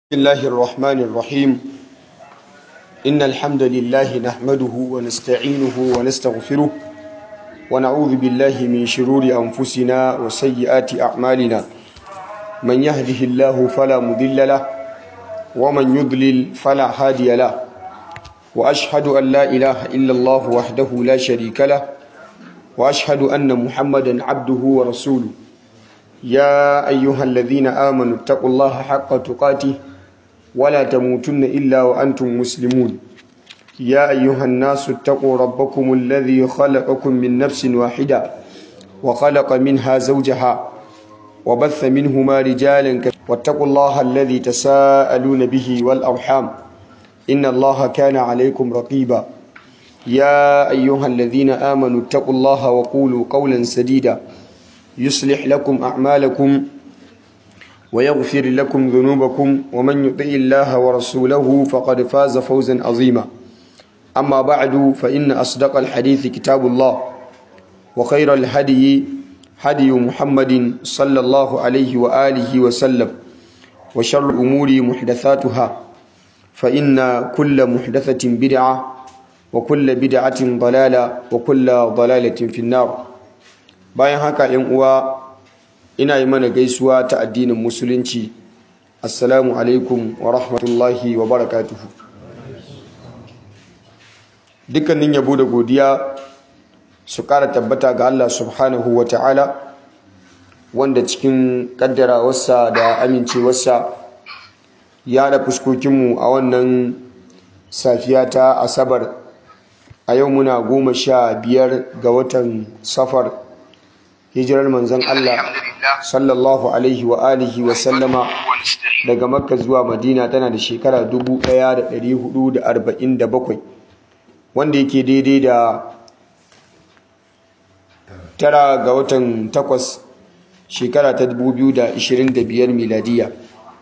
بسم الله الرحمن الرحيم إن الحمد لله نحمده ونستعينه ونستغفره ونعوذ بالله من شرور أنفسنا وسيئات أعمالنا من يهده الله فلا مضل له ومن يضلل فلا هادي له وأشهد أن لا إله إلا الله وحده لا شريك له وأشهد أن محمدا عبده ورسوله يا أيها الذين آمنوا اتقوا الله حق تقاته ولا تموتن إلا وأنتم مسلمون يا أيها الناس اتقوا ربكم الذي خلقكم من نفس واحدة وخلق منها زوجها وبث منهما رجالا كثيرا واتقوا الله الذي تساءلون به والأرحام إن الله كان عليكم رقيبا يا أيها الذين آمنوا اتقوا الله وقولوا قولا سديدا يصلح لكم أعمالكم ويغفر لكم ذنوبكم ومن يطع الله ورسوله فقد فاز فوزا عظيما أما بعد فإن أصدق الحديث كتاب الله وخير الهدي هدي محمد صلى الله عليه وآله وسلم وشر الأمور محدثاتها فإن كل محدثة بدعة وكل بدعة ضلالة وكل ضلالة في النار bayan haka ‘yan uwa ina yi mana gaisuwa ta addinin musulunci assalamu alaikum wa rahmatullahi wa barakatuhu dukkanin yabo da godiya su ƙara tabbata ga Allah subhanahu wa ta'ala wanda cikin ƙaddarawarsa da amincewarsa ya da fuskokinmu a wannan safiya ta asabar a yau muna goma sha biyar ga watan safar hijirar manzon Allah sallallahu alaihi wa alihi wa sallama daga makka zuwa madina tana da shekara 1447 wanda yake daidai da tara ga watan takwas shekara ta 2025 miladiya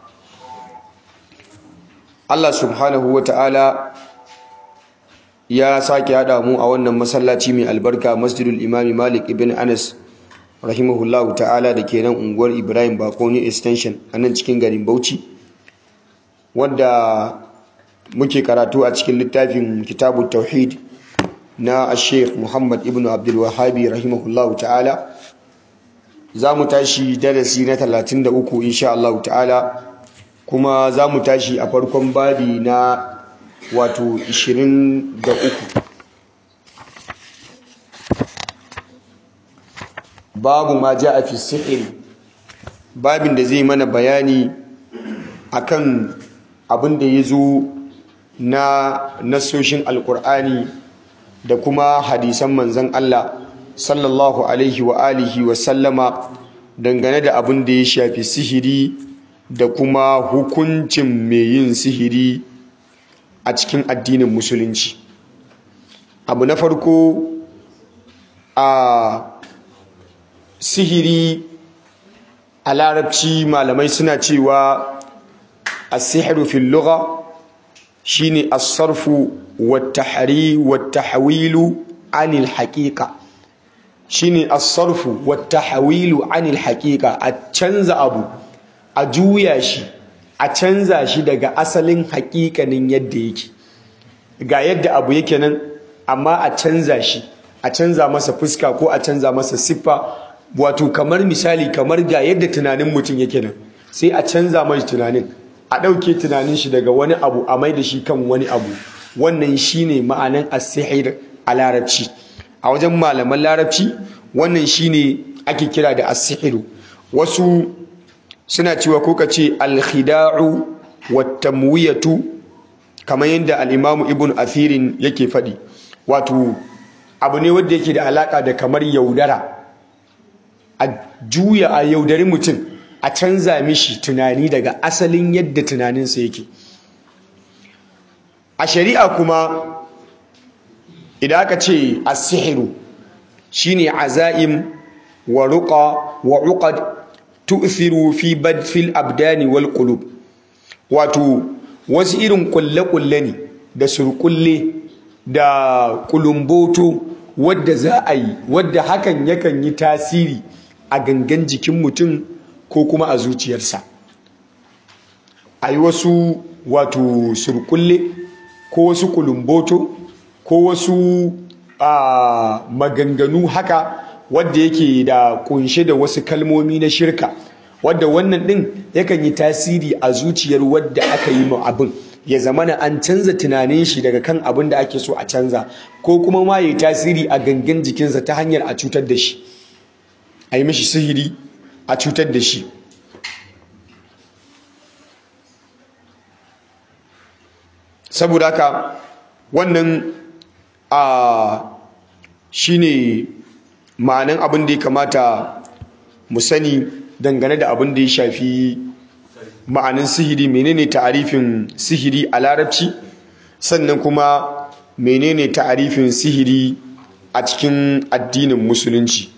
Allah subhanahu wa ta'ala ya sake haɗa mu a wannan masallaci mai albarka masjidul imami malik ibn anas rahimahullahu ta'ala da ke nan unguwar ibrahim bakoni extension a nan cikin garin bauchi wadda muke karatu a cikin littafin kitabu tauhid na sheikh muhammad ibn abdulwahabi rahimahullahu ta'ala za mu tashi darasi na 33 insha Allah ta'ala kuma za mu tashi a farkon babi na wato 23 babu ma ja a fi sihiri babin da zai mana bayani akan abin da ya zo na nasoshin alkur'ani da kuma hadisan manzan Allah sallallahu alaihi wa alihi wa sallama dangane da abin da ya shafi sihiri da kuma hukuncin mai yin sihiri a cikin addinin musulunci abu na farko a sihiri a larabci malamai suna cewa as-sihru fil lugha shine as-sarfu wat-tahri wat-tahwilu anil haqiqa shine as-sarfu wat-tahwilu anil haqiqa a canza abu a juya shi a canza shi daga asalin haƙiƙanin yadda yake ga yadda abu yake nan amma a canza shi a canza masa fuska ko a canza masa siffa wato kamar misali kamar ga yadda tunanin mutum yake nan sai a canza mai tunanin a ɗauke tunanin shi daga wani abu a mai da shi kan wani abu wannan shine ma'anan as-sihir a larabci a wajen malaman larabci wannan shine ake kira da as-sihiru wasu suna cewa ko kace al-khida'u wat-tamwiyatu kamar yadda al-imamu ibn athirin yake faɗi wato abu ne wanda yake da alaka da kamar yaudara a juya a yaudari mutum a canza mishi tunani daga asalin yadda tunaninsa yake a shari'a kuma idan aka ce as-sihru shine azaim wa ruqa wa uqad tu'thiru fi badfil abdani wal qulub wato wasu irin kulle-kulle ne da surkulle da kulumboto wadda za a yi wadda hakan yakan yi tasiri a gangan jikin mutum ko kuma a zuciyarsa a yi wasu wato surkulle ko wasu kulumboto ko wasu maganganu haka wadda yake da kunshe da wasu kalmomi na shirka wadda wannan din yakan yi tasiri a zuciyar wadda aka yi ma abin ya zamana an canza tunanin shi daga kan abin da ake so a canza ko kuma ma ya yi tasiri a gangan jikinsa ta hanyar a cutar da shi a yi mishi sihiri a cutar da shi saboda haka wannan a shine ma'anan abin da ya kamata mu sani dangane da abin da ya shafi ma'anin sihiri menene ta'arifin sihiri a larabci sannan kuma menene ta'arifin sihiri a cikin addinin musulunci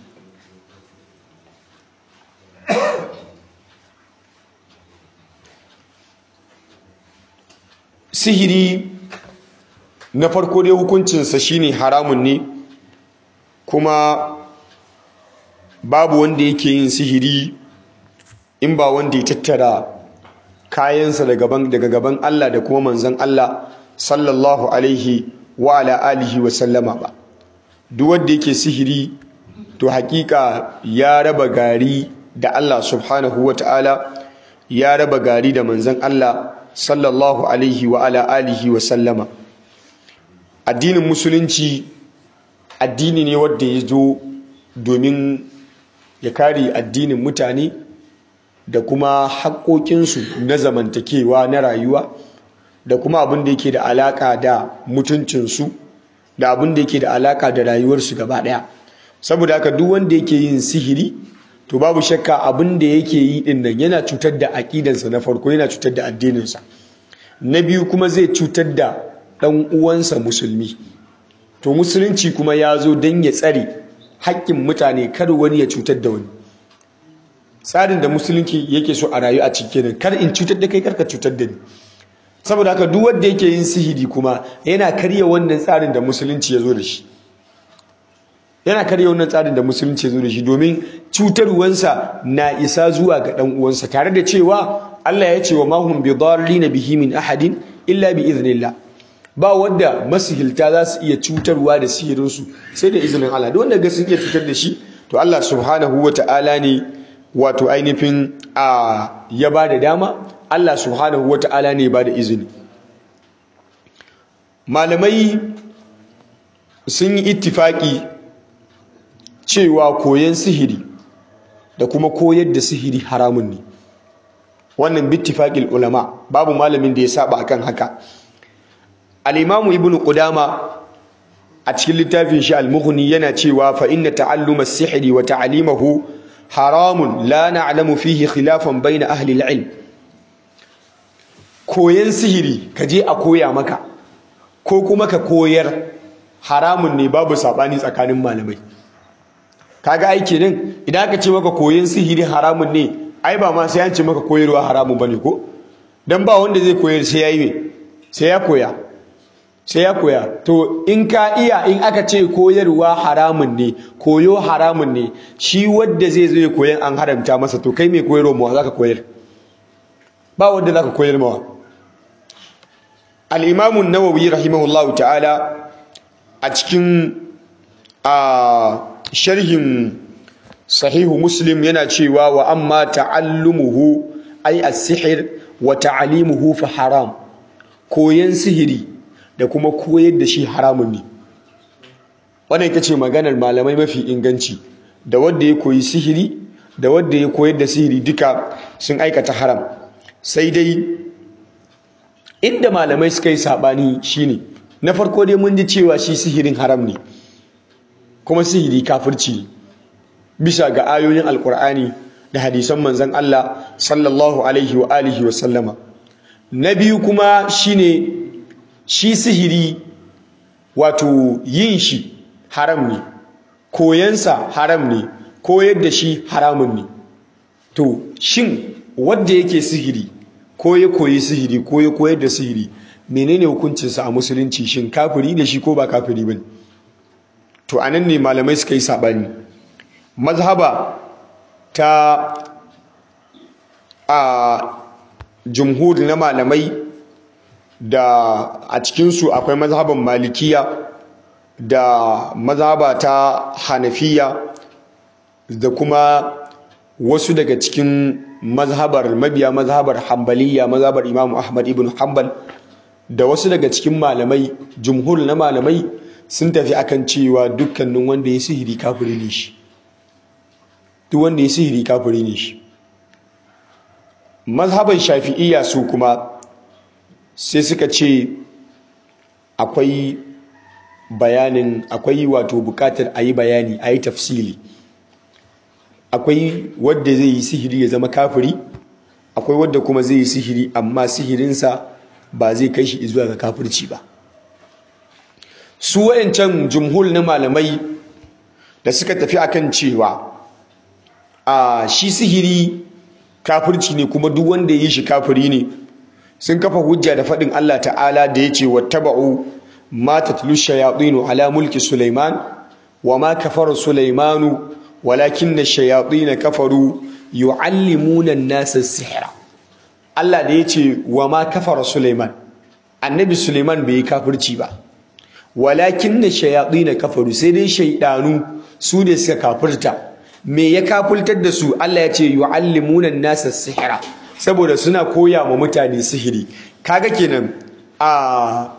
sihiri na farko dai hukuncinsa shine haramun ne kuma babu wanda yake yin sihiri in ba wanda ya tattara kayansa daga gaban Allah da kuma manzon Allah sallallahu alaihi wa ala alihi wa sallama ba duk wanda yake sihiri to hakika ya raba gari da Allah subhanahu wa ta'ala ya raba gari da manzon Allah sallallahu alaihi wa ala alihi wa sallama addinin musulunci addini ne wanda ya zo domin ya kare addinin mutane da kuma haƙoƙinsu na zamantakewa na rayuwa da kuma abin da yake da alaƙa da mutuncinsu da abin da yake da alaƙa da rayuwarsu gaba ɗaya saboda haka duk wanda yake yin sihiri to babu shakka abin da yake yi din nan yana cutar da aƙidansa na farko yana cutar da addininsa na biyu kuma zai cutar da ɗan uwansa musulmi to musulunci kuma ya zo don ya tsare haƙƙin mutane kar wani ya cutar da wani tsarin da musulunci yake so a rayu a cikin kar in cutar da kai karka cutar da ni saboda haka duk wanda yake yin sihiri kuma yana karya wannan tsarin da musulunci ya zo da shi yana karya wannan tsarin da musulunci ya zo da shi domin cutarwansa na isa zuwa ga ɗan uwansa tare da cewa Allah ya ce wa mahum bi dharrina bihi min ahadin illa bi iznillah ba wanda masihilta za su iya cutarwa da sihirinsu sai da izinin Allah duk wanda ga sun iya cutar da shi to Allah subhanahu wa ta'ala ne wato ainihin a ya ba da dama Allah subhanahu wa ta'ala ne ba da izini malamai sun yi ittifaki cewa koyon sihiri da kuma koyar da sihiri haramun ne wannan bittifaqil ulama babu malamin da ya saba akan haka al-imamu ibnu qudama a cikin littafin shi al-mughni yana cewa fa inna ta'alluma as-sihri wa ta'limahu haramun la na'lamu fihi khilafan bayna ahli al-ilm koyan sihiri kaje a koya maka ko kuma ka koyar haramun ne babu sabani tsakanin malamai kaga aiki nan idan aka ce maka koyan sihiri haramun ne ai ba ma sai an ce maka koyarwa haramun bane ko dan ba wanda zai koyar sai yayi sai ya koya sai ya koya to in ka iya in aka ce koyarwa haramun ne koyo haramun ne shi wadda zai zo ya koyan an haramta masa to kai mai koyarwa mawa zaka koyar ba wanda zaka koyar mawa al-imam an-nawawi rahimahullahu ta'ala a cikin a sharhin sahihu muslim yana cewa wa amma ta'allumuhu ay as-sihr wa ta'limuhu fa haram koyan sihiri da kuma koyar da shi haramun ne wannan ita ce maganar malamai mafi inganci da wanda ya koyi sihiri da wanda ya koyar da sihiri duka sun aikata haram sai dai inda malamai suka yi sabani shine na farko dai mun ji cewa shi sihirin haram ne kuma sihiri kafirci ne bisa ga ayoyin alkur'ani da hadisan manzon Allah sallallahu alaihi wa alihi wa sallama na biyu kuma shine shi sihiri wato yin shi haram ne koyansa haram ne koyar da shi haramun ne to shin wanda yake sihiri ko ya koyi sihiri ko ya koyar da sihiri menene hukuncinsa a musulunci shin kafiri ne shi ko ba kafiri bane to anan ne malamai suka yi sabani mazhaba ta a jumhur na malamai da a cikinsu akwai mazhaban malikiya da mazhaba ta hanafiya da kuma wasu daga cikin mazhabar mabiya mazhabar hambaliya mazhabar imamu ahmad ibn hanbal da wasu daga cikin malamai jumhur na malamai sun tafi akan cewa dukkanin wanda ya sihiri kafiri ne shi duk wanda ya sihiri kafiri ne shi mazhaban shafi'iyya su kuma sai suka ce akwai bayanin akwai wato bukatar a yi bayani a yi tafsili akwai wadda zai yi sihiri ya zama kafiri akwai wadda kuma zai yi sihiri amma sihirinsa ba zai kai shi zuwa ga kafirci ba su wayancan jumhur na malamai da suka tafi akan cewa a shi sihiri kafirci ne kuma duk wanda ya yi shi kafiri ne sun kafa hujja da faɗin Allah ta'ala da ya ce wattaba'u ma tatlu shayatinu ala mulki Sulaiman wa ma kafara Sulaimanu walakinna shayatin kafaru yu'allimuna an-nasa sihra Allah da ya ce wa ma kafara Sulaiman annabi Sulaiman bai yi kafirci ba walakinna shayatin kafaru sai dai shaydanu su ne suka kafirta me ya kafultar da su Allah ya ce yu'allimuna an-nasa sihra saboda suna koya ma mutane sihiri kaga kenan a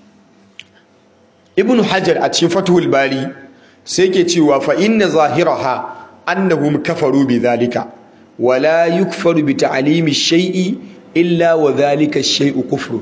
ibnu hajar a cikin fathul bari sai ke cewa fa inna zahiraha annahum kafaru bidhalika wala yukfaru bi ta'limi shay'i illa wa dhalika shay'u kufru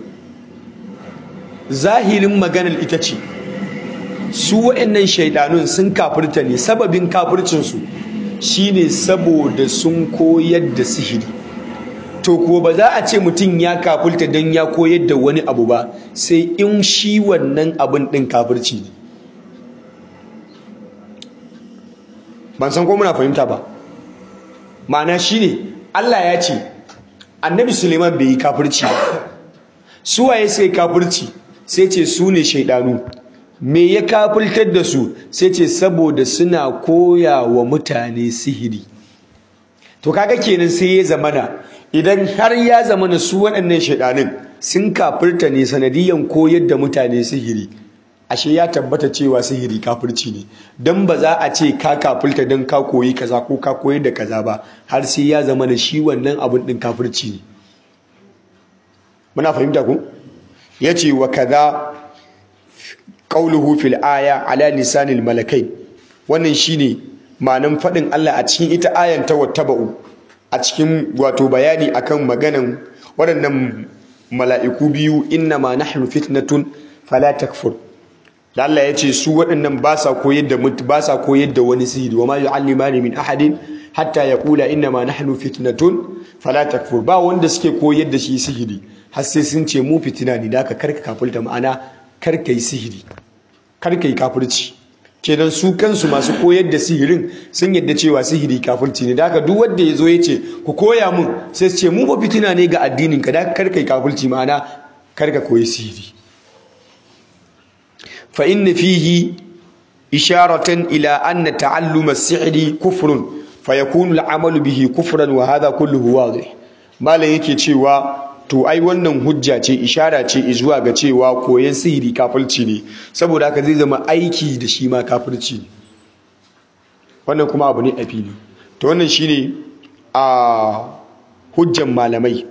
zahirin maganar ita ce su wa'annan shaidanun sun kafirta ne sababin kafircinsu shine saboda sun koyar da sihiri to kuwa ba za a ce mutum ya kafulta don ya koyar da wani abu ba sai in shi wannan abin ɗin kafirci ne ban san ko muna fahimta ba ma'ana shi ne Allah ya ce annabi suleiman bai yi kafirci ba su waye sai kafirci sai ce su ne shaidanu me ya kafultar da su sai ce saboda suna koya wa mutane sihiri to kaga kenan sai ya zamana idan har ya zamana su waɗannan shaidanin sun kafirta ne sanadiyan koyar da mutane sihiri ashe ya tabbata cewa sihiri kafirci ne don ba za a ce ka kafirta don ka koyi kaza ko ka koyar da kaza ba har sai ya zamana shi wannan abin din kafirci ne muna fahimta ku yace wa kaza qauluhu fil aya ala lisanil malakai wannan shine ma'anan faɗin Allah a cikin ita ayan ta wattaba'u a cikin wato bayani akan maganan waɗannan mala'iku biyu inna ma nahnu fitnatun fala takfur da Allah ya ce su waɗannan ba sa koyar da ba sa koyar da wani sihiri wa ma yu'allimani min ahadin hatta yaqula inna ma nahnu fitnatun fala takfur ba wanda suke koyar da shi sihiri har sai sun ce mu fitina ne da ka karka kafulta ma'ana karka yi sihiri karka yi kafirci kenan su kansu masu koyar da sihirin sun yadda cewa sihiri kafirci ne da haka duk wanda ya zo ya ce ku koya mun sai su ce mu ba fitina ne ga addinin ka da karka yi kafirci ma'ana karka koyi sihiri fa inna fihi isharatan ila anna ta'allum as-sihri kufrun fa yakunu al-amalu bihi kufran wa hadha kulluhu wadih malam yake cewa to ai wannan hujja ce ishara ce zuwa ga cewa koyon sihiri kafirci ne saboda haka zai zama aiki da shi ma kafirci ne wannan kuma abu ne a fili to wannan shine a hujjan malamai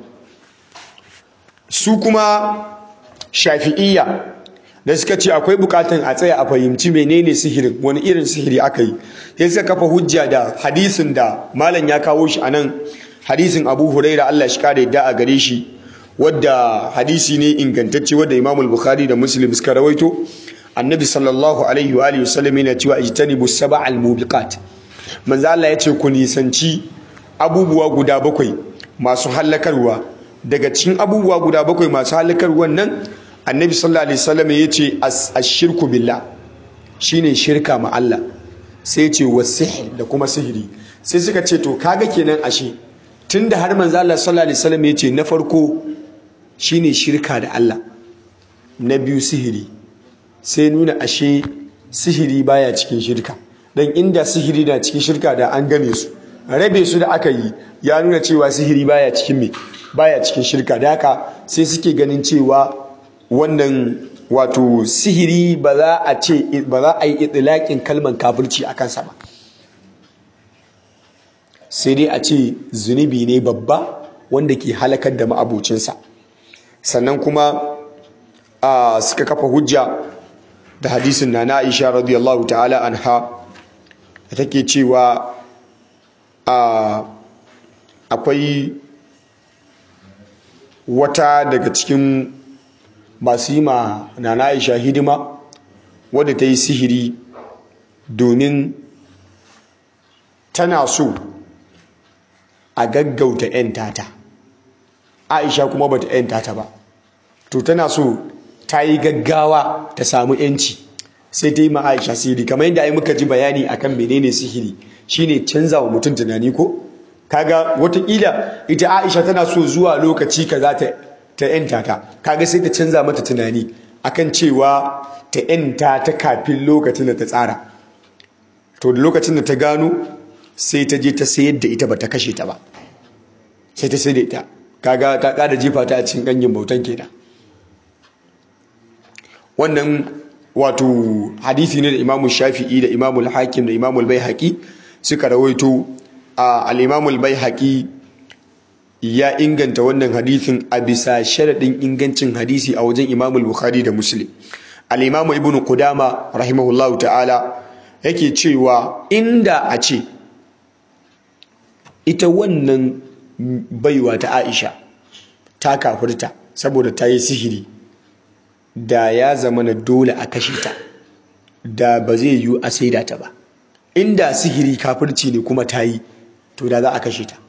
su kuma shafi'iyya da suka ce akwai bukatan a tsaya a fahimci menene sihirin wani irin sihiri aka yi sai suka kafa hujja da hadisin da malam ya kawo shi anan hadisin abu huraira allah shi kare yadda a gare shi wadda hadisi ne ingantacce wadda imamul bukhari da muslim suka rawaito annabi sallallahu alaihi wa alihi wasallam yana cewa ijtanibu sab'al mubiqat manzo Allah ya ce ku nisanci abubuwa guda bakwai masu halakarwa daga cikin abubuwa guda bakwai masu halakarwan nan annabi sallallahu alaihi wasallam ya ce ashirku billah shine shirka ma Allah sai ce wasihr da kuma sihiri sai suka ce to kaga kenan ashe tunda har manzo Allah sallallahu alaihi wasallam ya ce na farko shine shirka da Allah na biyu sihiri sai nuna ashe sihiri baya cikin shirka dan inda sihiri na cikin shirka da an gane su rabe su da aka yi ya nuna cewa sihiri baya cikin me baya cikin shirka da haka sai suke ganin cewa wannan wato sihiri ba za a ce ba za a yi itilakin kalman kafirci a kansa ba sai dai a ce zunubi ne babba wanda ke halakar da ma'abocinsa sannan kuma suka kafa hujja da hadisin na na Aisha radiyallahu ta'ala anha da take cewa akwai wata daga cikin masu yi ma na na Aisha hidima wadda ta yi sihiri domin tana so a gaggauta 'yan tata Aisha kuma bata 'yan tata ba to tana so ta yi gaggawa ta samu yanci sai ta yi ma Aisha sihiri kamar yadda ai muka ji bayani akan menene sihiri shine canza wa mutum tunani ko kaga watakila ita Aisha tana so zuwa lokaci kaza ta ta yanta ta kaga sai ta canza mata tunani akan cewa ta yanta ta kafin lokacin da ta tsara to da lokacin da ta gano sai ta je ta sayar da ita ba ta kashe ta ba sai ta sayar da ita kaga ta kada jefa ta a cikin ganyen bautan kenan wannan wato hadisi ne da imamu shafi'i da imamu hakim da imamu bai suka rawaito a al-imamu bai ya inganta wannan hadisin a bisa sharaɗin ingancin hadisi a wajen imamu bukhari da muslim al-imamu ibnu qudama rahimahullahu ta'ala yake cewa inda a ce ita wannan baiwa ta aisha ta kafirta saboda ta yi sihiri da ya zama na dole a kashe ta da ba zai yiwu a saida ta ba inda sihiri kafirci ne kuma ta yi to da za a kashe ta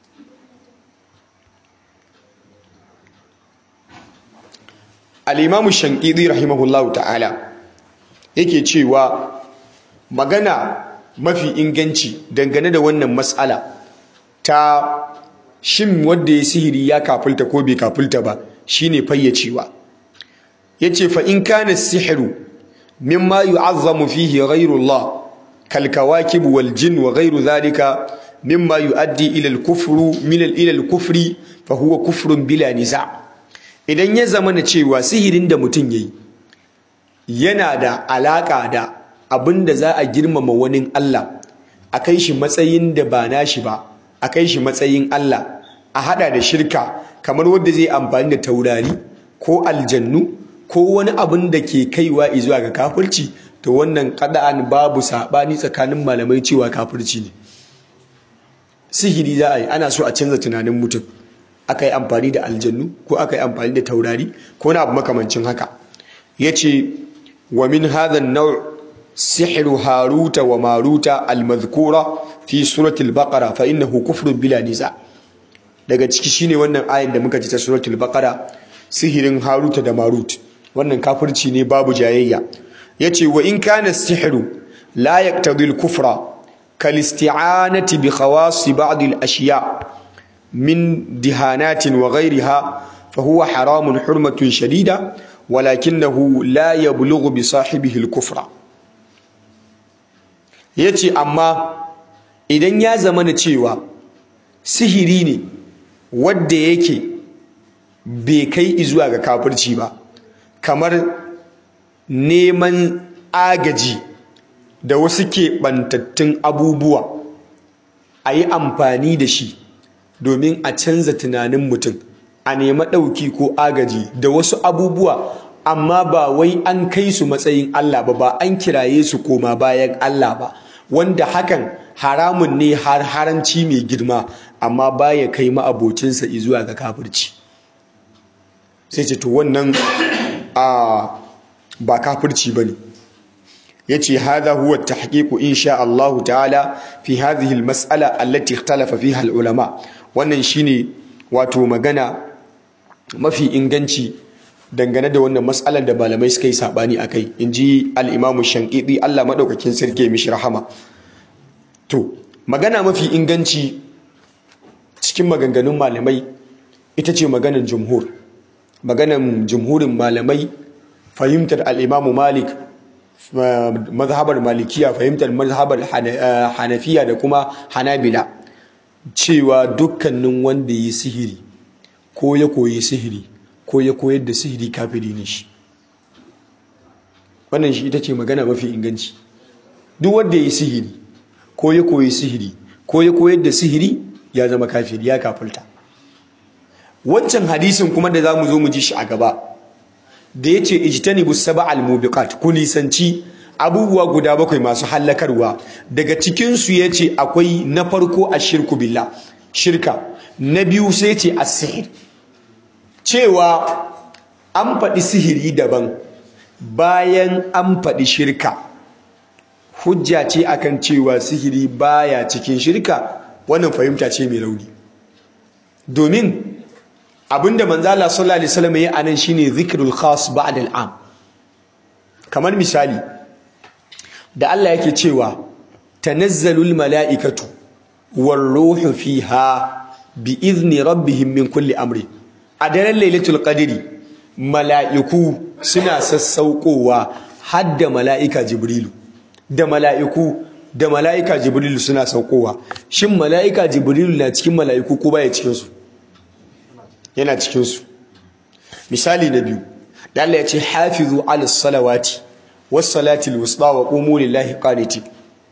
al'imamu shankidi rahimahullahu ta'ala yake cewa magana mafi inganci dangane da wannan matsala ta shin wadda ya sihiri ya kafulta ko bai kafulta ba shine fayyacewa yace fa in kana sihru mimma yu'azzamu fihi ghayru Allah kal kawakib wal jin wa ghayru dhalika mimma yuaddi ila al kufru min al ila al kufri fa huwa kufrun bila niza idan ya zama na cewa sihirin da mutum yayi yana da alaka da abinda za a girmama wani Allah a kai shi matsayin da ba nashi ba a kai shi matsayin Allah a hada da shirka kamar wanda zai amfani da taurari ko aljannu ko wani abin da ke kaiwa zuwa ga kafirci to wannan kada'an babu sabani tsakanin malamai cewa kafirci ne sihiri za a yi ana so a canza tunanin mutum aka yi amfani da aljannu ko aka yi amfani da taurari ko na abu makamancin haka ya ce wa min hadha an-naw' sihru haruta wa maruta al-madhkura fi suratul baqara fa innahu kufrun bila niza daga ciki shine wannan ayin da muka ji ta suratul baqara sihirin haruta da marut wannan kafirci ne babu jayayya yace wa in kana sihru la yaqtadi al-kufra kal isti'anati bi khawas ba'd al-ashiya min dihanatin wa ghayriha fa huwa haramun hurmatun shadida walakinahu la yablughu bi sahibihi al-kufra yace amma idan ya zama na cewa sihiri ne wadda yake bai kai zuwa ga kafirci ba kamar neman agaji da wasu keɓantattun abubuwa a yi amfani da shi domin a canza tunanin mutum a nema ɗauki ko agaji da wasu abubuwa amma ba wai an kai su matsayin Allah ba ba an kiraye su koma bayan Allah ba wanda hakan haramun ne har haranci mai girma amma baya kai ma'abocinsa zuwa ga kafirci sai ce to wannan a ba kafirci bane yace hadha huwa at-tahqiq insha Allah ta'ala fi hadhihi al-mas'ala allati ikhtalafa fiha al-ulama wannan shine wato magana mafi inganci dangane da wannan mas'alar da malamai suka yi sabani akai inji al-Imam Shanqidi Allah madaukakin sarki mishi rahama to magana mafi inganci cikin maganganun malamai ita ce maganan jumhur maganan jumhurin malamai fahimtar al-Imam Malik mazhabar malikiya fahimtar mazhabar hanafiya da kuma hanabila cewa dukkanin wanda yi sihiri ko ya koyi sihiri ko ya koyar da sihiri kafiri ne shi wannan shi ita ce magana mafi inganci duk wanda ya yi sihiri ko ya koyi sihiri ko ya koyar da sihiri ya zama kafiri ya kafulta wancan hadisin kuma da za mu zo mu ji shi a gaba da ya ce ijtanibu sab'al mubiqat ku nisanci abubuwa guda bakwai masu hallakarwa daga cikinsu ya ce akwai na farko a shirku billah shirka na biyu sai ce a sihir cewa an faɗi sihiri daban bayan an faɗi shirka hujja ce akan cewa sihiri baya cikin shirka wannan fahimta ce mai rauni domin abinda manzala sallallahu alaihi wasallam ya anan shine zikrul khas ba'da al'am kamar misali da Allah yake cewa tanazzalul mala'ikatu war ruhu fiha bi izni rabbihim min kulli amri a daren lailatul qadri mala'iku suna sassaukowa har da mala'ika jibrilu da mala'iku da mala'ika jibrilu suna saukowa shin mala'ika jibrilu na cikin mala'iku ko baya cikin su yana cikin su misali na biyu da Allah ya ce hafizu ala salawati was salati al wusta wa qumu lillahi qanitin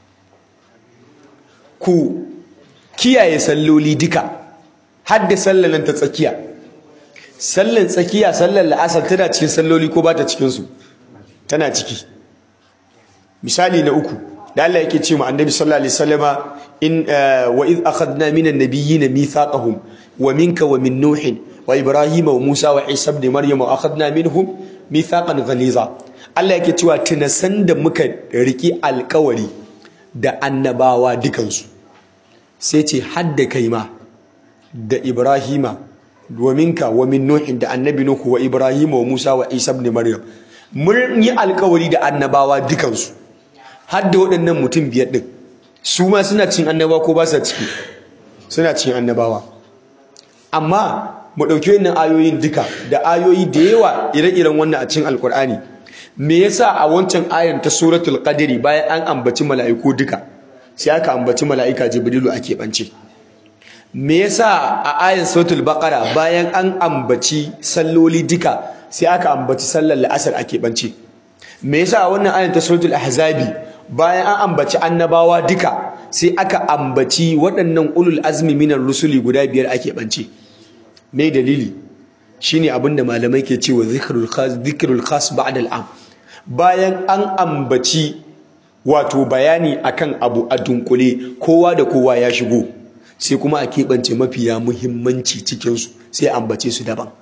ku kiyaye salloli duka har da sallan ta tsakiya sallan tsakiya sallan la'asar tana cikin salloli ko ba ta cikin su tana ciki misali na uku da Allah yake ce mu annabi sallallahu alaihi wasallama in wa id akhadna minan nabiyyin mithaqahum wa minka wa min nuh wa ibrahim wa musa wa isa ibn maryam wa akhadna minhum mithaqan ghaliza Allah yake cewa tunasan da muka riki alkawari da annabawa dukansu sai ce hadda kai ma da ibrahima wa minka wa min nuh da annabi nuhu wa ibrahim wa musa wa isa ibn maryam mun yi alkawari da annabawa dukansu har da waɗannan mutum biyar ɗin su ma suna cin annabawa ko ba sa ciki suna cin annabawa amma mu ɗauki wannan ayoyin duka da ayoyi da yawa ire-iren wannan a cikin alkur'ani me yasa a wancan ayar ta suratul qadri bayan an ambaci mala'iku duka sai aka ambaci mala'ika jibrilu a keɓance me yasa a ayar suratul baqara bayan an ambaci salloli duka sai aka ambaci sallar la'asar a keɓance me yasa a wannan ayar ta suratul ahzabi bayan an ambaci annabawa duka sai aka ambaci waɗannan ulul azmi minar rusuli guda biyar ake bance me dalili shine abinda malamai ke cewa zikrul khas zikrul khas ba'da al'am bayan an ambaci wato bayani akan abu a dunkule kowa da kowa ya shigo sai kuma a keɓance mafiya muhimmanci cikinsu sai ambace su daban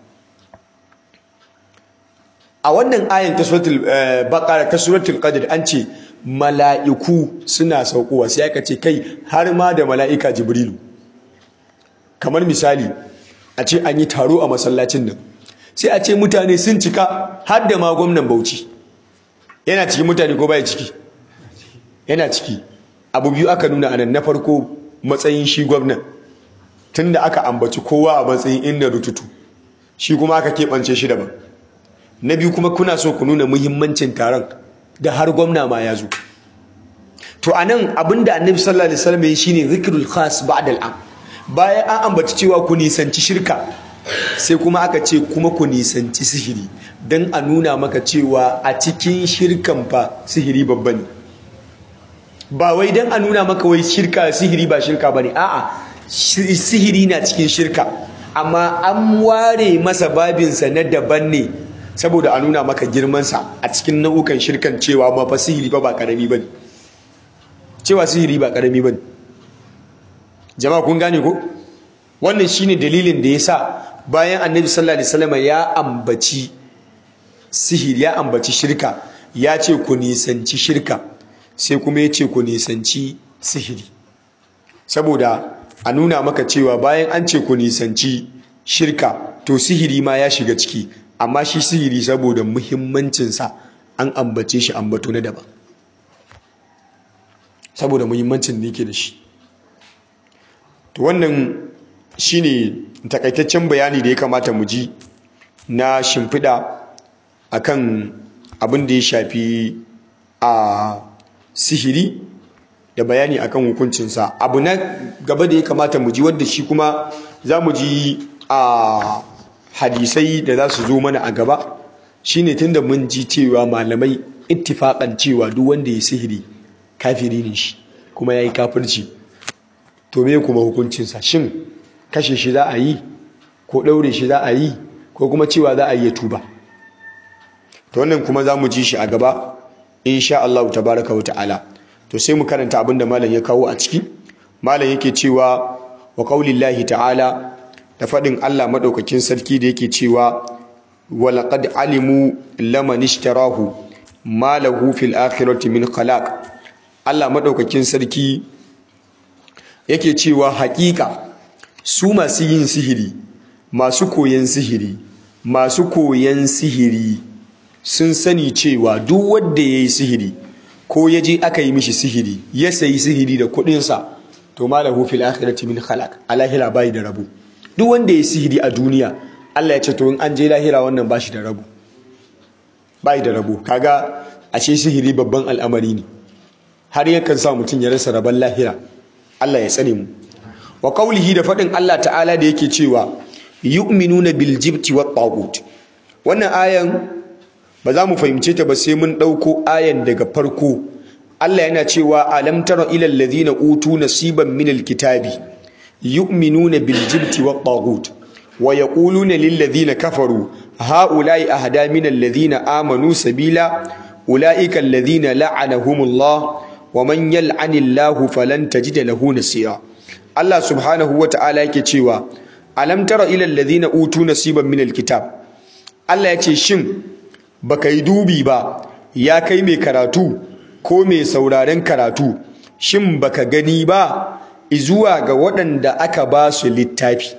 a wannan ayan ta suratul baqara ta suratul qadr an ce mala'iku suna saukowa sai aka ce kai har ma da mala'ika jibrilu kamar misali a ce an yi taro a masallacin nan sai a ce mutane sun cika har da ma gwamnan bauchi yana cikin mutane ko baya ciki yana ciki abu biyu aka nuna anan na farko matsayin shi gwamnan tunda aka ambaci kowa a matsayin inda rututu shi kuma aka keɓance shi daban na biyu kuma kuna so ku nuna muhimmancin taron da har gwamna ma ya zo to anan abinda annabi sallallahu alaihi wasallam yi shine zikrul khas ba'da al'am bayan an ambaci cewa ku nisanci shirka sai kuma aka ce kuma ku nisanci sihiri dan a nuna maka cewa a cikin shirkan fa sihiri babba ne ba wai dan a nuna maka wai shirka sihiri ba shirka bane a'a sihiri na cikin shirka amma an ware masa babinsa na daban ne saboda a nuna maka girmansa a cikin nau'ukan shirkan cewa ma fa sihiri fa ba karami bane cewa sihiri ba karami bane jama'a kun gane ko wannan shine dalilin da yasa bayan annabi sallallahu alaihi wasallam ya ambaci sihiri ya ambaci shirka ya ce ku nisanci shirka sai kuma ya ce ku nisanci sihiri saboda a nuna maka cewa bayan an ce ku nisanci shirka to sihiri ma ya shiga ciki amma shi sihiri saboda muhimmancinsa an ambace shi ambato na daban saboda muhimmancin da yake da shi to wannan shine takaitaccen bayani da ya kamata mu ji na shimfiɗa akan abin da ya shafi a sihiri da bayani akan hukuncinsa abu na gaba da ya kamata mu ji wanda shi kuma za mu ji a hadisai da za su zo mana a gaba shine tunda mun ji cewa malamai ittifaƙan cewa duk wanda ya sihiri kafiri ne shi kuma ya yi kafirci to me kuma hukuncinsa shin kashe shi za a yi ko ɗaure shi za a yi ko kuma cewa za a yi ya tuba to wannan kuma za mu ji shi a gaba insha Allah tabaraka wa ta'ala to sai mu karanta abinda malam ya kawo a ciki malam yake cewa wa qaulillahi ta'ala da faɗin Allah madaukakin sarki da yake cewa wa laqad alimu laman ishtarahu ma lahu fil akhirati min khalaq Allah madaukakin sarki yake cewa haƙiƙa su masu yin sihiri masu koyan sihiri masu koyan sihiri sun sani cewa duk wanda ya yi sihiri ko ya je aka yi mishi sihiri ya sayi sihiri da kuɗinsa to malahu fil akhirati min khalaq a lahira bai da rabu duk wanda ya yi sihiri a duniya Allah ya ce to in an je lahira wannan ba shi da rabu bai da rabu kaga ashe sihiri babban al'amari ne har yakan sa mutum ya rasa rabon lahira Allah ya tsare mu wa qawlihi da faɗin Allah ta'ala da yake cewa yu'minuna bil jibti wat tagut wannan ayan ba za mu fahimce ta ba sai mun ɗauko ayan daga farko Allah yana cewa alam tara ilal ladhina utu nasiban minal kitabi yu'minuna bil jibti wat tagut wa yaquluna lil ladhina kafaru haula'i ahda minal ladhina amanu sabila ulaika alladhina la'anahumullah wa man yal'anillahu falan tajida lahu nasira Allah subhanahu wa ta'ala yake cewa alam tara ilal ladhina utu nasiban minal kitab Allah ya ce shin baka yi dubi ba ya kai mai karatu ko mai sauraren karatu shin baka gani ba izuwa ga waɗanda aka ba su littafi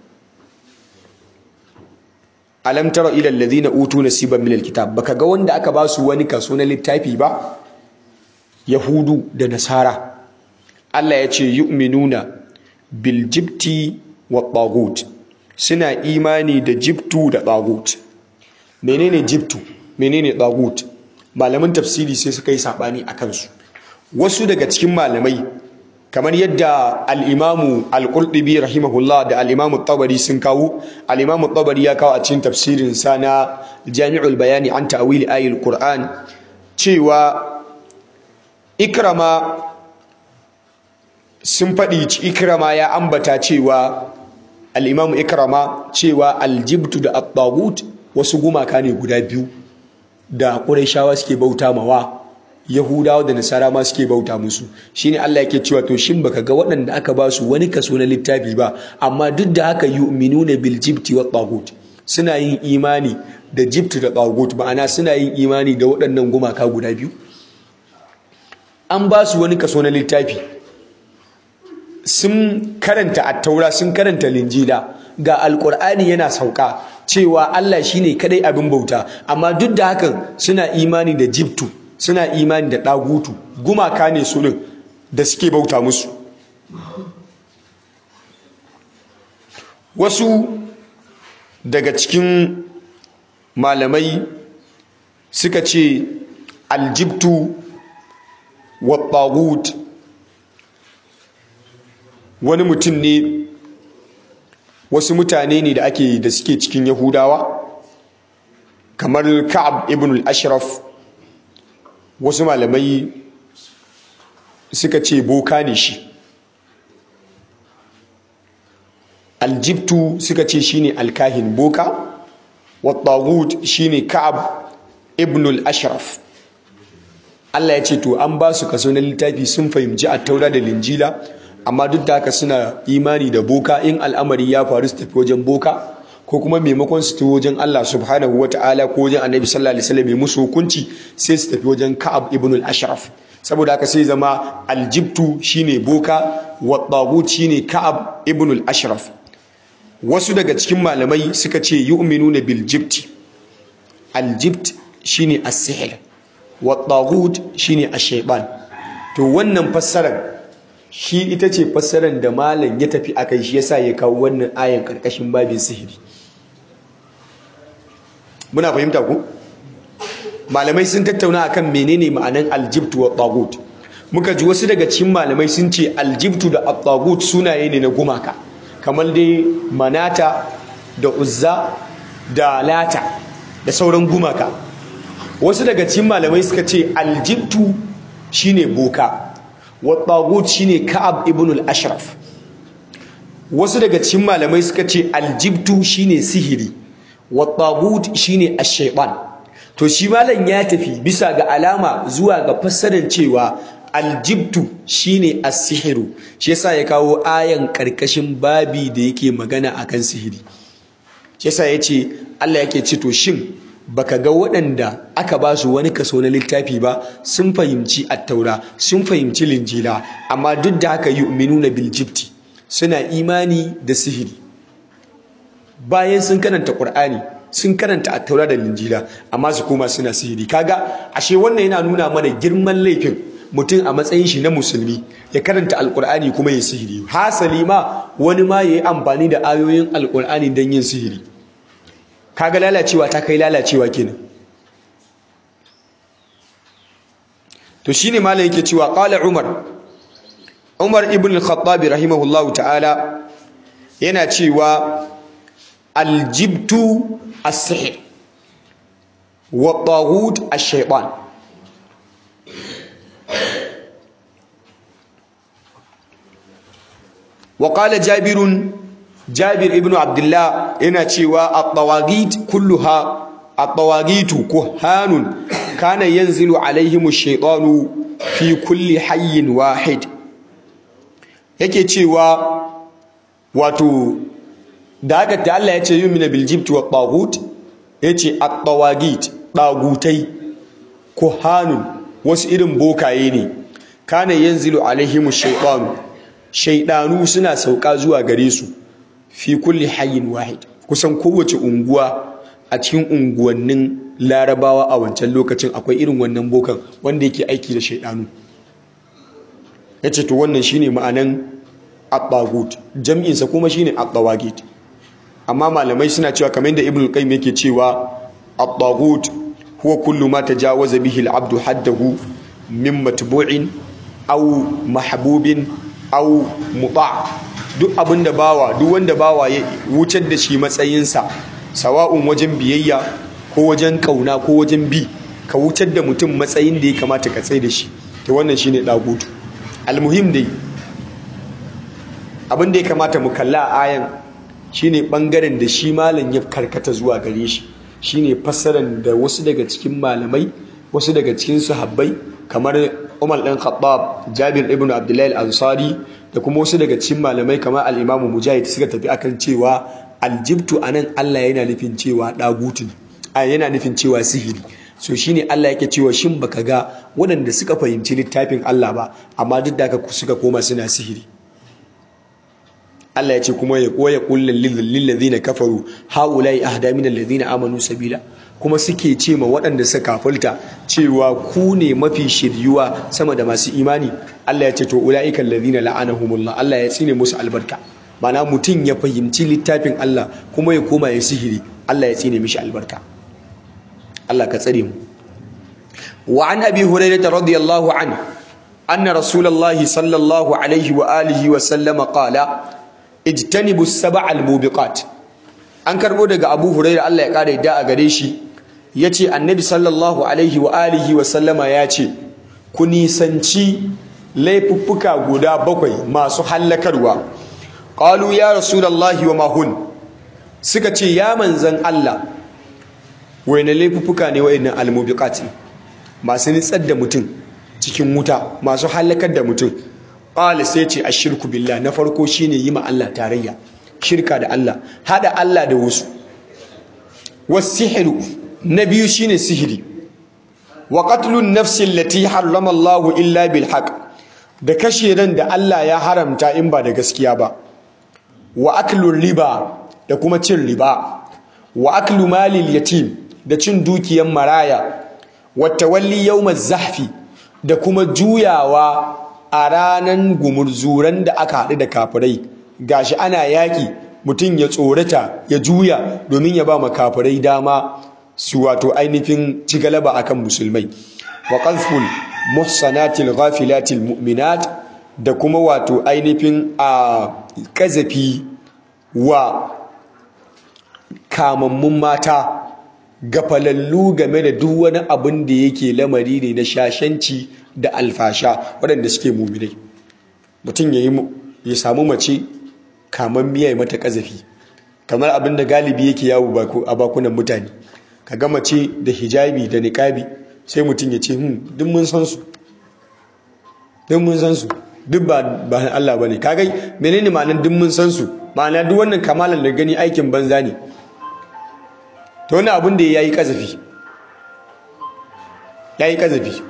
alam tara ila alladhina utu nasiban min alkitab baka ga wanda aka ba su wani kaso na littafi ba yahudu da nasara Allah ya ce yu'minuna bil jibti wa tagut suna imani da jibtu da tagut menene jibtu menene tagut malaman tafsiri sai suka yi sabani a kansu wasu daga cikin malamai kamar yadda al-imamu al-qurtubi rahimahullah da al-imamu tabari sun kawo al-imamu tabari ya kawo a cikin tafsirin sa na jami'ul bayani an ta'wil ayatul qur'an cewa ikrama sun faɗi ikrama ya ambata cewa al-imamu ikrama cewa al-jibtu da at-tagut wasu gumaka ne guda biyu da ƙurayshawa suke bauta mawa yahudawa da nasara ma suke bauta musu shine Allah yake cewa to shin baka ga waɗanda aka ba su wani kaso na littafi ba amma duk da haka yu'minuna bil jibti wat tagut suna yin imani da jibti da tagut ma'ana suna yin imani da waɗannan gumaka guda biyu an ba su wani kaso na littafi sun karanta attaura sun karanta linjila ga alkur'ani yana sauka cewa Allah shine kadai abin bauta amma duk da hakan suna imani da jibtu suna imani da dagutu gumaka ne su din da suke bauta musu wasu daga cikin malamai suka ce aljibtu wa tagut wani mutum ne wasu mutane ne da ake da suke cikin yahudawa kamar ka'ab ibn al-ashraf wasu malamai suka ce boka ne shi aljibtu suka ce shine alkahin boka wattagut shine ka'ab ibn al-ashraf Allah ya ce to an ba su kaso na littafi sun fahimci a taura da linjila amma duk da haka suna imani da boka in al'amari ya faru su tafi wajen boka ko kuma maimakon su tafi wajen Allah subhanahu wa ta'ala ko wajen annabi sallallahu alaihi wasallam musu hukunci sai su tafi wajen Ka'ab ibn al-Ashraf saboda haka sai zama aljibtu shine boka wa tagut shine Ka'ab ibn al-Ashraf wasu daga cikin malamai suka ce yu'minuna bil jibti aljibt shine as-sihr wa tagut shine ash-shaytan to wannan fassarar shi ita ce fassarar da malam ya tafi akai shi yasa ya kawo wannan ayan karkashin babin sihiri muna fahimta ku malamai sun tattauna akan menene ma'anan aljibtu wa tagut muka ji wasu daga cikin malamai sun ce aljibtu da at sunaye ne na gumaka kamar dai manata da uzza da lata da sauran gumaka wasu daga cikin malamai suka ce aljibtu shine boka wat shine ka'ab ibn al-ashraf wasu daga cikin malamai suka ce aljibtu shine sihiri wat shine ash-shaytan to shi malam ya tafi bisa ga alama zuwa ga fassarar cewa aljibtu shine as-sihiru shi yasa ya kawo ayan karkashin babi da yake magana akan sihiri shi yasa yace Allah yake ce to shin baka ga waɗanda aka ba su wani kaso na littafi ba sun fahimci attaura sun fahimci linjila amma duk da haka yu'minuna bil jibti suna imani da sihiri bayan sun karanta qur'ani sun karanta attaura da linjila amma su koma suna sihiri kaga ashe wannan yana nuna mana girman laifin mutum a matsayin shi na musulmi ya karanta alkur'ani kuma ya sihiri hasali ma wani ma ya yi amfani da ayoyin alkur'ani don yin sihiri kaga lalacewa ta kai lalacewa kenan to shine malam yake cewa qala umar umar ibn al-khattab rahimahullahu ta'ala yana cewa aljibtu as-sihr wa taghut ash-shaytan وقال جابر جابر ابن عبد الله yana cewa at-tawagit kulluha at-tawagit kuhanun kana yanzilu alaihim ash-shaytanu fi kulli hayyin wahid yake cewa wato da haka ta Allah yace yumina bil jibt wa taghut yace at-tawagit dagutai kuhanun wasu irin bokaye ne kana yanzilu alaihim ash-shaytanu shaidanu suna sauka zuwa gare su fi kulli hayyin wahid kusan kowace unguwa a cikin unguwannin larabawa a wancan lokacin akwai irin wannan bokan wanda yake aiki da shaidanu yace to wannan shine ma'anan at-tagut jam'in sa kuma shine at-tawagit amma malamai suna cewa kamar yadda ibnu qayyim yake cewa at-tagut huwa kullu ma tajawaza bihi al-abdu haddahu min matbu'in aw mahbubin au muta duk abinda bawa duk wanda bawa ya wucar da shi matsayinsa sawa'un wajen biyayya ko wajen kauna ko wajen bi ka wucar da mutum matsayin da ya kamata ka tsaye da shi to wannan shine dagutu almuhim dai abin da ya kamata mu kalla a ayan shine bangaren da shi malam ya karkata zuwa gare shi shine fassarar da wasu daga cikin malamai wasu daga cikin sahabbai kamar Umar ɗan Khattab, Jabir ibn Abdullahi al-Ansari da kuma wasu daga cikin malamai kamar al-Imam Mujahid suka tafi akan cewa aljibtu anan Allah yana nufin cewa dagutu a yana nufin cewa sihiri so shine Allah yake cewa shin baka ga waɗanda suka fahimci littafin Allah ba amma duk da haka suka koma suna sihiri Allah ya ce kuma ya koya kullal lil ladina kafaru haulai ahda min alladhina amanu sabila kuma suke ce ma waɗanda suka kafulta cewa ku ne mafi shiryuwa sama da masu imani Allah ya ce to ulaiikal ladina la'anahumullah Allah ya tsine musu albarka mana mutum ya fahimci littafin Allah kuma ya koma ya sihiri Allah ya tsine mishi albarka Allah ka tsare mu wa an abi hurairah radiyallahu anhu anna rasulullahi sallallahu alaihi wa alihi wa sallama qala ijtanibu sab'al mubiqat an karbo daga Abu Hurairah Allah ya kare da a gare shi yace Annabi sallallahu alaihi wa alihi wa sallama yace ku nisanci laifuffuka guda bakwai masu hallakarwa qalu ya rasulullahi wa mahun suka ce ya manzan Allah wayne laifuffuka ne wayannan almubiqat masu nitsar da mutum cikin wuta masu hallakar da mutum qala sai ce ashirku billah na farko shine yi ma Allah tarayya shirka da Allah hada Allah da wasu wasihru na biyu shine sihiri wa qatlun nafsi allati harrama Allah illa bil haqq da kashe ran da Allah ya haramta in ba da gaskiya ba wa aklur riba da kuma cin riba wa aklu malil yatim da cin dukiyan maraya wa tawalli yawmaz zahfi da kuma juyawa a ranan gumurzuran da aka haɗu da kafirai gashi ana yaƙi mutum ya tsorata ya juya domin ya ba ma kafirai dama su wato ainihin ci galaba akan musulmai wa qazful muhsanatil ghafilatil mu'minat da kuma wato ainihin a kazafi wa kamammun mata gafalallu game da duk wani abin da yake lamari ne na shashanci da alfasha waɗanda suke muminai mutum ya samu mace kaman miya ya mata kazafi kamar abin da galibi yake yawo a bakunan mutane ka ga mace da hijabi da niƙabi sai mutum ya ce hmm duk mun san su duk mun san su duk ba ba Allah bane kagai menene ma'anar duk mun san su ma'ana duk wannan kamalan da gani aikin banza ne to wani abin da yayi kazafi yayi kazafi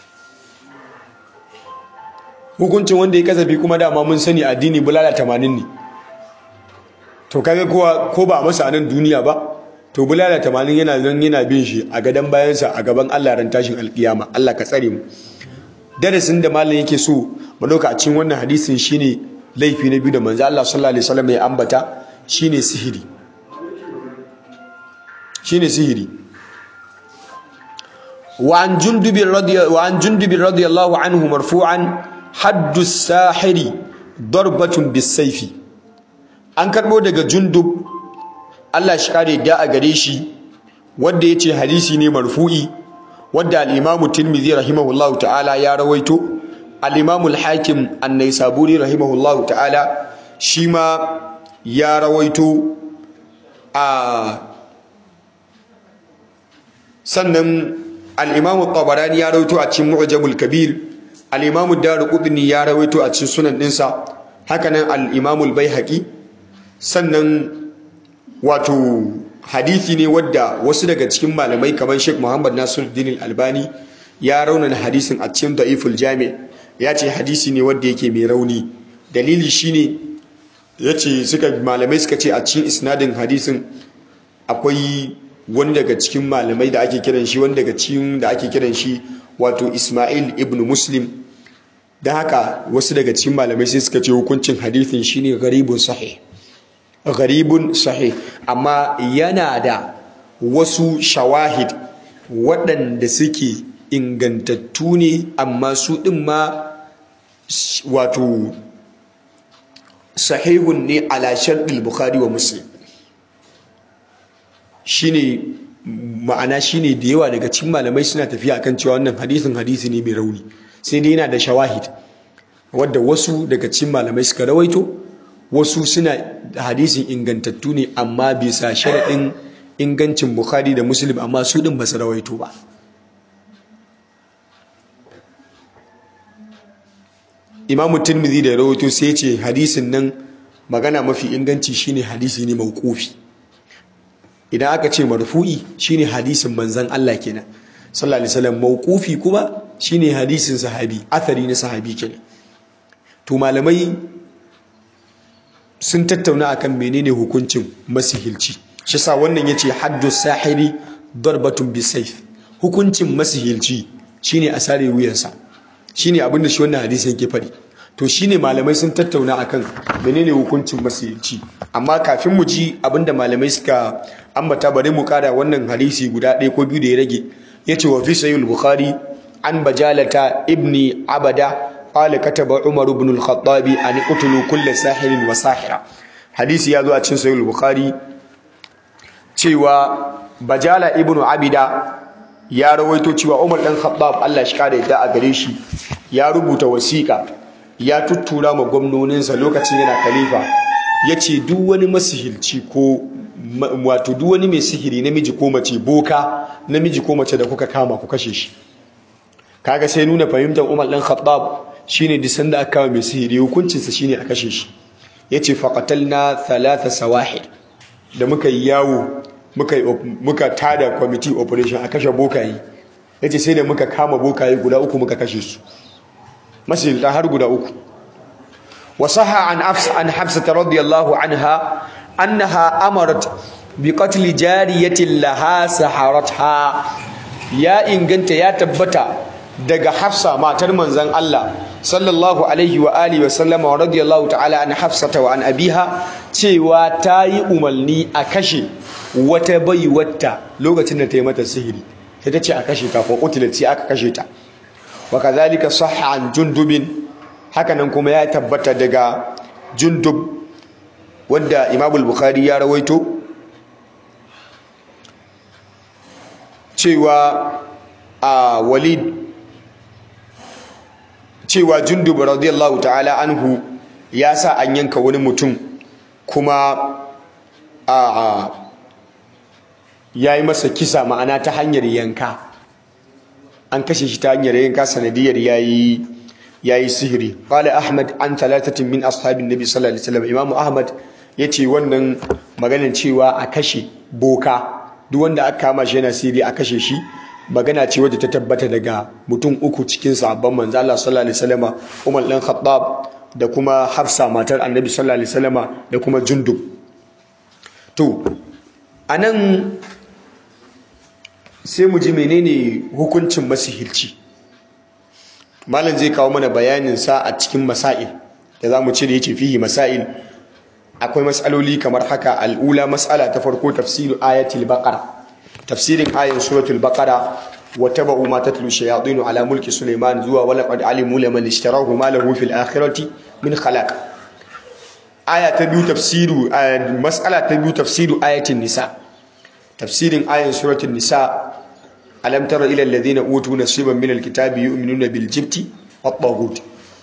hukuncin wanda ya kazafi kuma dama mun sani addini bulala 80 ne to kaga kowa ko ba masa nan duniya ba to bulala 80 yana nan yana bin shi a gadan bayansa a gaban Allah ran tashin alkiyama Allah ka tsare mu darasin da malam yake so mu dauka a cikin wannan hadisin shine laifi na biyu da manzo Allah sallallahu alaihi wasallam ya ambata shine sihiri shine sihiri wa an jundub radiyallahu wa an jundub radiyallahu anhu marfu'an haddu sahiri darbatun bisayfi an karbo daga jundub Allah shi kare da a gare shi wanda yace hadisi ne marfu'i wadda al-Imam Tirmidhi rahimahullahu ta'ala ya rawaito al-Imam al-Hakim an-Naisaburi rahimahullahu ta'ala shi ma ya rawaito a sannan al-Imam tabarani ya rawaito a cikin Mu'jamul Kabir al-Imam ad-Darqutni ya rawaito a cikin sunan dinsa hakanan al-Imam al-Baihaqi sannan wato hadisi ne wadda wasu daga cikin malamai kamar Sheikh Muhammad Nasiruddin Al-Albani ya raunana hadisin a cikin Da'iful Jami' ya ce hadisi ne wadda yake mai rauni dalili shine yace suka malamai suka ce a cikin isnadin hadisin akwai wani daga cikin malamai da ake kiran shi wani daga cikin da ake kiran shi wato Ismail ibn Muslim dan haka wasu daga cikin malamai sai suka ce hukuncin hadisin shine gharibun sahih gharibun sahih amma yana da wasu shawahid waɗanda suke ingantattu ne amma su ɗin ma wato sahihun ne ala sharɗin bukhari wa muslim shine ma'ana shine da yawa daga cikin malamai suna tafiya akan cewa wannan hadisin hadisi ne mai rauni sai dai yana da shawahid wadda wasu daga cikin malamai suka rawaito wasu suna hadisin ingantattu ne amma bisa sharaɗin ingancin bukhari da muslim amma su ɗin ba su rawaito ba imamu tirmidhi da rawaito sai ce hadisin nan magana mafi inganci shine hadisi ne mauqufi idan aka ce marfu'i shine hadisin manzon Allah kenan sallallahu alaihi wasallam mauqufi kuma shine hadisin sahabi athari na sahabi kenan to malamai sun tattauna akan menene hukuncin masihilci shi sa wannan yace haddu sahiri darbatun bisayf hukuncin masihilci shine a sare wuyansa shine abin da shi wannan hadisi yake faɗi to shine malamai sun tattauna akan menene hukuncin masihilci amma kafin mu ji abin da malamai suka ambata bari mu kada wannan hadisi guda ɗaya ko biyu da ya rage yace wa fi sahih bukhari an bajalata ibni abada قال كتب عمر بن الخطاب أن اقتلوا كل ساحر وساحرة حديث يازو a cikin sahih bukhari cewa bajala ibnu abida ya rawaito cewa Umar dan Khattab Allah shi kare da a gare shi ya rubuta wasiƙa ya tuttura ma gwamnoninsa lokacin yana khalifa yace duk wani masihilci ko wato duk wani mai sihiri namiji ko mace boka namiji ko mace da kuka kama ku kashe shi kaga sai nuna fahimtar Umar dan Khattab shine duk sanda aka kawo mai sihiri hukuncinsa shine a kashe shi yace faqatalna thalatha sawahid da muka yi yawo muka muka tada committee operation a kashe bokaye yace sai da muka kama bokaye guda uku muka kashe su masihirta har guda uku wasaha an afsa an hafsa radiyallahu anha annaha amarat bi qatl jariyatin laha saharatha ya inganta ya tabbata daga hafsa matar manzon Allah sallallahu alaihi wa alihi wa sallama wa radiyallahu ta'ala an hafsata wa an abiha cewa ta yi umarni a kashe wata baiwata lokacin da ta yi mata sihiri sai ta ce a kashe ta ko qutilat sai aka kashe ta wa kadhalika sahha an jundubin hakanan kuma ya tabbata daga jundub wanda Imam al-Bukhari ya rawaito cewa a Walid cewa jundub radiyallahu ta'ala anhu ya sa an yanka wani mutum kuma a ya yi masa kisa ma'ana ta hanyar yanka an kashe shi ta hanyar yanka sanadiyar yayi yayi sihiri qala ahmad an thalathatin min ashabin nabi sallallahu alaihi wasallam imamu ahmad yace wannan maganar cewa a kashe boka duk wanda aka kama shi yana sihiri a kashe shi magana ce wadda ta tabbata daga mutum uku cikin sahabban manzo Allah sallallahu alaihi wasallam Umar dan Khattab da kuma Hafsa matar Annabi sallallahu alaihi wasallam da kuma Jundub to anan sai mu ji menene hukuncin masihirci malam zai kawo mana bayanin sa a cikin masail da zamu ce da yace fihi masail akwai mas'aloli kamar haka al'ula mas'ala ta farko tafsiru ayatul baqara tafsirin ayan suratul baqara wa tabu ma tatlu shayatin ala mulki sulaiman zuwa wala qad alimu liman ishtarahu ma lahu fil akhirati min khalaq aya ta biyu tafsiru mas'ala ta biyu tafsiru ayatin nisa tafsirin ayan suratul nisa alam tara ila alladhina utu nasiban min alkitabi yu'minuna bil jibti wat taghut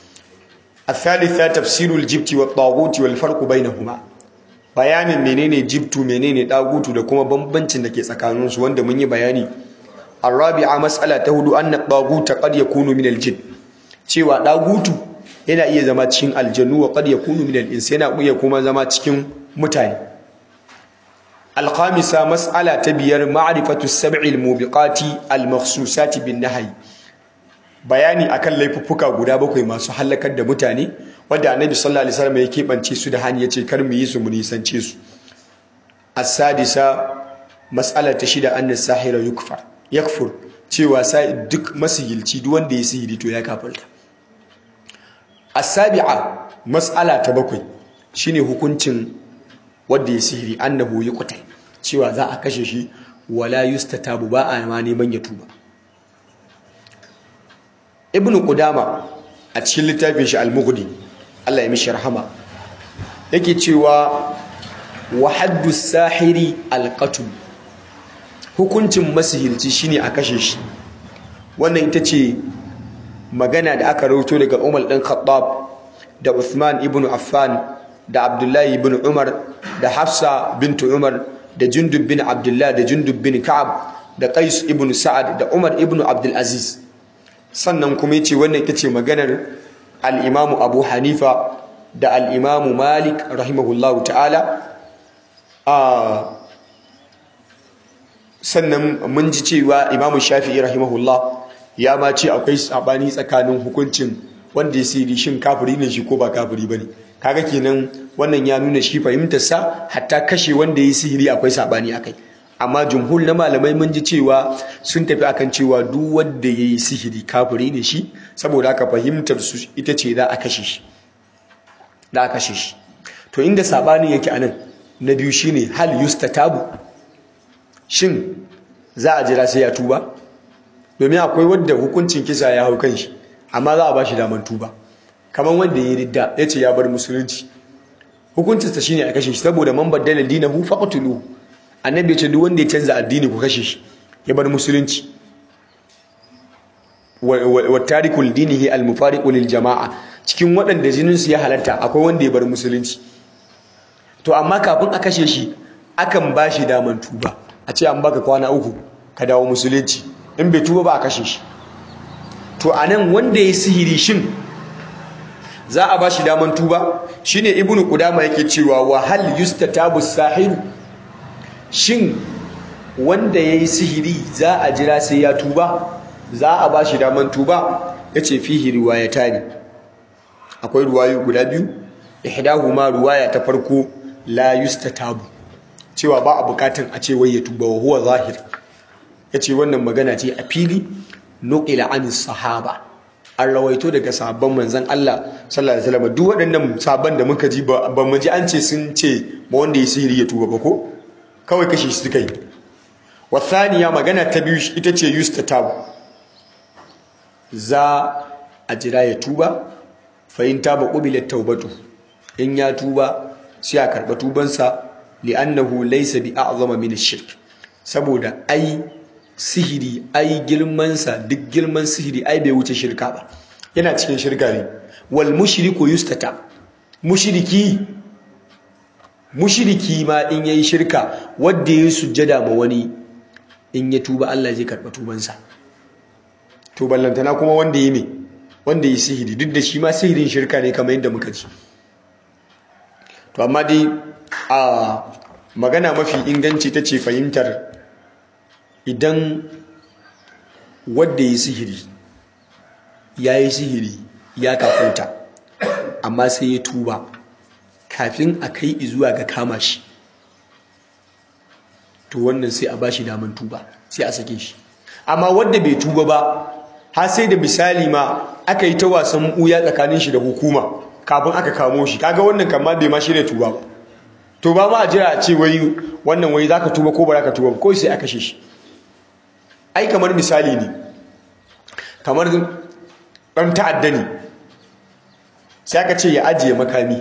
الثالثة تفسير الجبت والطاغوت والفرق بينهما bayanin menene jibtu menene dagutu da kuma bambancin da ke tsakanin su wanda mun yi bayani arabi'a mas'ala ta hudu anna daguta qad yakunu min aljin cewa dagutu yana iya zama cikin aljannu wa qad yakunu min al-ins yana iya kuma zama cikin mutane alkhamisa mas'ala ta biyar ma'rifatu sab'i al-mubiqati al-makhsusati bin nahyi bayani akan laifuffuka guda bakwai masu halakar da mutane wanda annabi sallallahu alaihi wasallam ya keɓance su da hani yace kar mu yi su mu nisance su as-sadisa mas'ala ta shida anna sahira yukfar yakfur cewa sai duk masihilci duk wanda ya sihiri to ya kafirta as-sabi'a mas'ala ta bakwai shine hukuncin wanda ya sihiri annahu yuqtal cewa za a kashe shi wala yustatabu ba a ma neman ya tuba ibnu qudama a cikin littafin shi al-mughni Allah ya mishi rahama yake cewa wa haddu sahiri al-qatl hukuncin masihirci shine a kashe shi wannan ita ce magana da aka rawaito daga Umar dan Khattab da Uthman ibn Affan da Abdullahi ibn Umar da Hafsa bintu Umar da Jundub bin Abdullah da Jundub bin Ka'ab da Qais ibn Sa'ad da Umar ibn Abdul Aziz sannan kuma yace wannan ita ce maganar al-Imam Abu Hanifa da al-Imam Malik rahimahullahu ta'ala a sannan mun ji cewa Imam Shafi'i rahimahullah ya ma ce akwai sabani tsakanin hukuncin wanda ya siri shin kafiri ne shi ko ba kafiri bane kaga kenan wannan ya nuna shi fahimtar sa hatta kashe wanda ya sihiri akwai sabani akai amma jumhur na malamai mun ji cewa sun tafi akan cewa duk wanda ya yi sihiri kafiri ne shi saboda haka fahimtar su ita ce za a kashe shi za a kashe shi to inda sabanin yake anan na biyu shine hal yustatabu shin za a jira sai ya tuba domin akwai wanda hukuncin kisa ya hau kan shi amma za a ba shi daman tuba kamar wanda ya ridda ya ce ya bar musulunci hukuncinsa shine a kashe shi saboda man baddala dinahu faqtuluhu annabi ya ce duk wanda ya canza addini ku kashe shi ya bar musulunci wa tarikul dinihi al mufariqu lil jama'a cikin waɗanda jinin su ya halarta akwai wanda ya bar musulunci to amma kafin a kashe shi akan ba shi daman tuba a ce an baka kwana uku ka dawo musulunci in bai tuba ba a kashe shi to anan wanda ya sihiri shin za a ba shi daman tuba shine ibnu qudama yake cewa wa hal yustatabu sahiru shin wanda yayi sihiri za a jira sai ya tuba za a ba shi daman tuba yace fihi riwayatani akwai ruwayo guda biyu ihdahuma ruwaya ta farko la yustatabu cewa ba a bukatun a ce wai ya tuba wa huwa zahir yace wannan magana ce a fili nuqila an sahaba an rawaito daga sahabban manzon Allah sallallahu alaihi wasallam duk waɗannan sabon da muka ji ba mu ji an ce sun ce ba wanda ya sihiri ya tuba ba ko kawai kashe shi suka yi wathaniya magana ta biyu ita ce yustatab za a jira ya tuba fa in taba qubilat taubatu in ya tuba sai a karba tubansa li'annahu laysa bi a'zama min ash-shirk saboda ai sihiri ai girmansa duk girman sihiri ai bai wuce shirka ba yana cikin shirka ne wal mushriku yustata mushriki mushriki ma in yayi shirka wanda yayi sujjada ma wani in ya tuba Allah zai karba tubansa to ballantana kuma wanda yi me wanda yi sihiri duk da shi ma sihirin shirka ne kamar yadda muka ji to amma dai a magana mafi inganci ta ce fahimtar idan wadda yi sihiri ya yi sihiri ya kafuta amma sai ya tuba kafin a kai zuwa ga kama shi to wannan sai a bashi daman tuba sai a sake shi amma wadda bai tuba ba har sai da misali ma aka yi ta wasan uya tsakanin shi da hukuma kafin aka kamo shi kaga wannan kama bai ma shirya tuba ba to ba ma a jira a ce wai wannan wai zaka tuba ko ba zaka tuba ba ko sai aka kashe shi ai kamar misali ne kamar ɗan ta'adda ne sai aka ce ya ajiye makami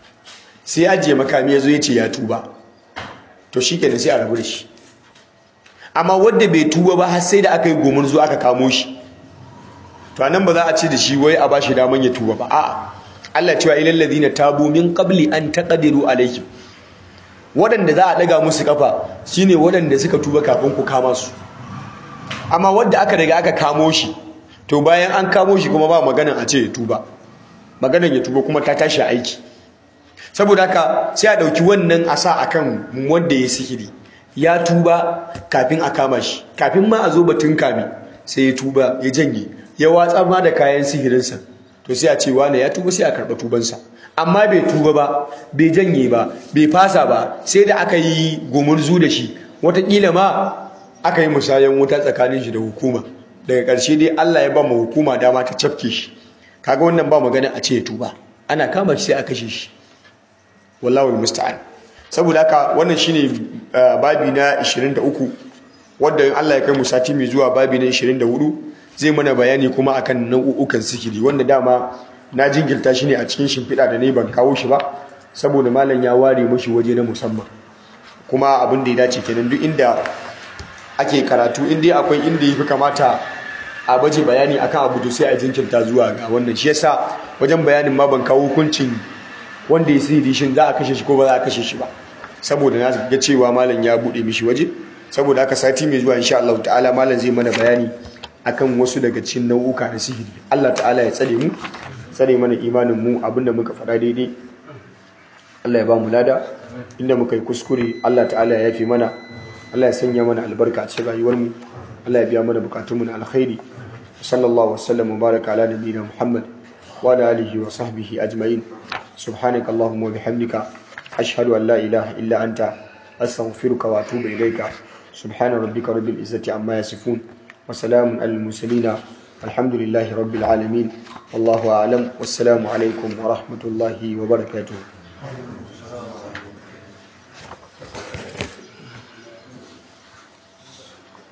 sai ajiye makami ya zo ya ce ya tuba to shi kenan sai a rabu da shi amma wadda bai tuba ba har sai da aka yi gomar zuwa aka kamo shi to anan ba za a ce da shi wai a ba shi daman ya tuba ba a'a Allah cewa ilal ladina tabu min qabli an taqdiru alaihim waɗanda za a ɗaga musu kafa shine waɗanda suka tuba kafin ku kama su amma wadda aka daga aka kamo shi to bayan an kamo shi kuma ba maganan a ce ya tuba maganan ya tuba kuma ta tashi aiki saboda haka sai a ɗauki wannan a sa akan wanda ya sihiri ya tuba kafin a kama shi kafin ma a zo batun kame sai ya tuba ya janye ya watsa ma da kayan sihirinsa to sai a ce wane ya tuba sai a karɓa tubansa amma bai tuba ba bai janye ba bai fasa ba sai da aka yi gumurzu da shi watakila ma aka yi musayen wuta tsakanin shi da hukuma daga ƙarshe dai Allah ya ba mu hukuma dama ta cafke shi kaga wannan ba magana a ce ya tuba ana kama shi sai a kashe shi wallahu musta'an saboda haka wannan shine babi na 23 wanda in Allah ya kai mu sati mai zuwa babi na 24 zai mana bayani kuma akan nau'ukan sikiri wanda dama na jingilta shi ne a cikin shimfiɗa da ne ban kawo shi ba saboda malam ya ware mashi waje na musamman kuma abin da ya dace kenan duk inda ake karatu in dai akwai inda ya fi kamata a baje bayani akan abu to sai a jinkirta zuwa ga wannan shi yasa wajen bayanin ma ban kawo hukuncin wanda ya sihiri shin za a kashe shi ko ba za a kashe shi ba saboda na ga cewa malam ya bude mishi waje saboda haka sati mai zuwa insha Allah ta'ala malam zai mana bayani akan wasu daga cikin nau'uka na sihiri Allah ta'ala ya tsare mu tsare mana imanin mu abinda muka faɗa daidai Allah ya ba mu lada inda muka yi kuskure Allah ta'ala ya yafe mana Allah ya sanya mana albarka a cikin rayuwar mu Allah ya biya mana bukatun mu na alkhairi sallallahu wasallam wa baraka ala nabiyyina Muhammad wa ala alihi wa sahbihi ajma'in subhanaka allahumma wa bihamdika ashhadu an la ilaha illa anta astaghfiruka wa atubu ilayka subhana rabbika rabbil izzati amma yasifun wa salamun alal mursalin alhamdulillahi rabbil alamin wallahu a'lam wassalamu alaikum wa rahmatullahi wa barakatuh